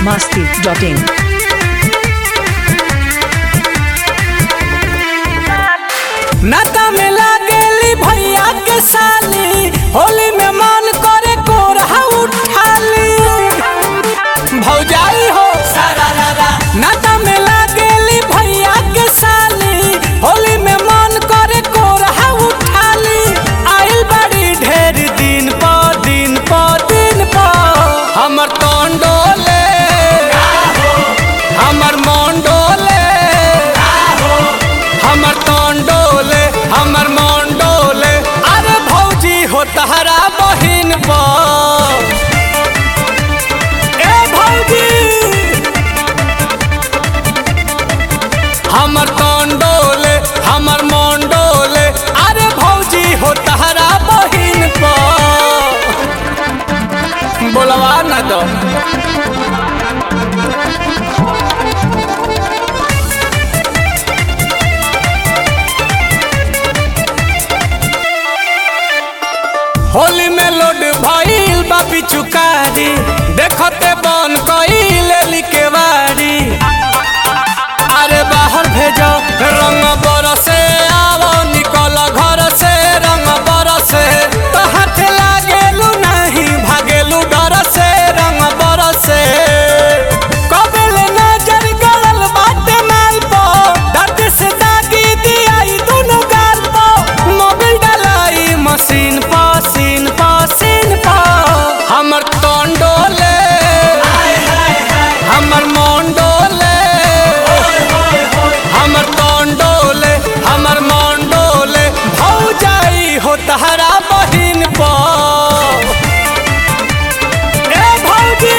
masti.in. नाता में लागेली भैया के साली होली में मन करे कोरहा उठाली भौजाई हो सारा रारा नाता में लागेली भैया के साली होली में मन करे कोरहा उठाली आइल बड़ी ढेर दिन प दिन प दिन प हमर तोंडोले हमर मोंडोले हमर तोंडोले हमर मोंडोले अरे भौजी हो तहरा बहिन पर ए भौजी हमर तोंडोले हमर मोंडोले अरे भौजी हो तहरा बहिन पर बोलवा ना दो होली में लोड भइल बा पिचुकारी देखते बन कइले लिकेवारी अरे बाहर भेजो रंग बरसे आवो निकल घर से रंग बरसे तो हाथ लागेलू नहीं भागेलू डर से रंग बरसे कबल नजर गड़ल बाटे माल पो दर्द से दागी दियाई दोनों गाल पो मोबिल डलाई मशीन पो सीन पो सीन पो हमर तोंडोले हमर मोंडोले हमर तोंडोले हमर मोंडोले भौजाई हो तहरा बहिन पो ए भौजी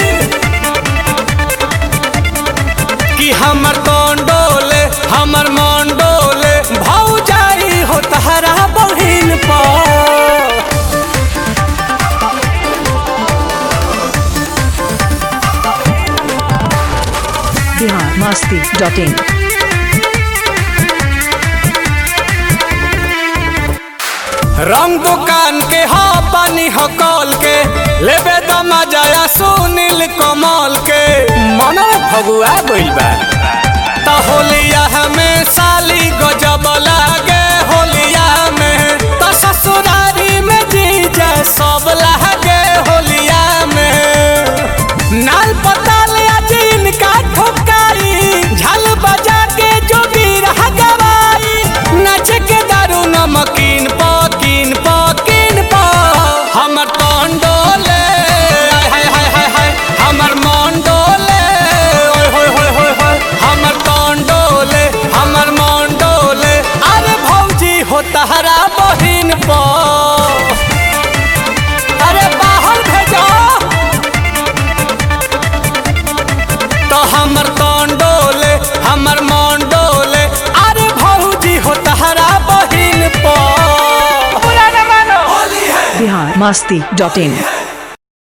कि हमर तोंडोले हमर मोंडोले भौजाई हो तहरा बहिन पो Bihar masti.in. रंग दुकान के हा पानी हो कॉल के लेबे द मजाया सुनील कमल के मन फगुआ गइल बा त होलिया हमें साली गजब लागे होलिया में त ससुरारी में जीजा सब लागे होलिया में नाल पताल आज इनका ठोकाई झाल बजा के जो वीर गवाई नाच के दारू नमकीन पकीन पकीन प हमर तोंडोले हाय हाय हाय हाय हमर मोंडोले ओय होय होय होय होय हमर तोंडोले हमर मोंडोले अरे भौजी हो तहरा बहिन प अरे बाहर भेजो तो हमर तोंडोले हमर मोंडोले अरे भौजी हो तहरा बहिन पो Bihar masti.in.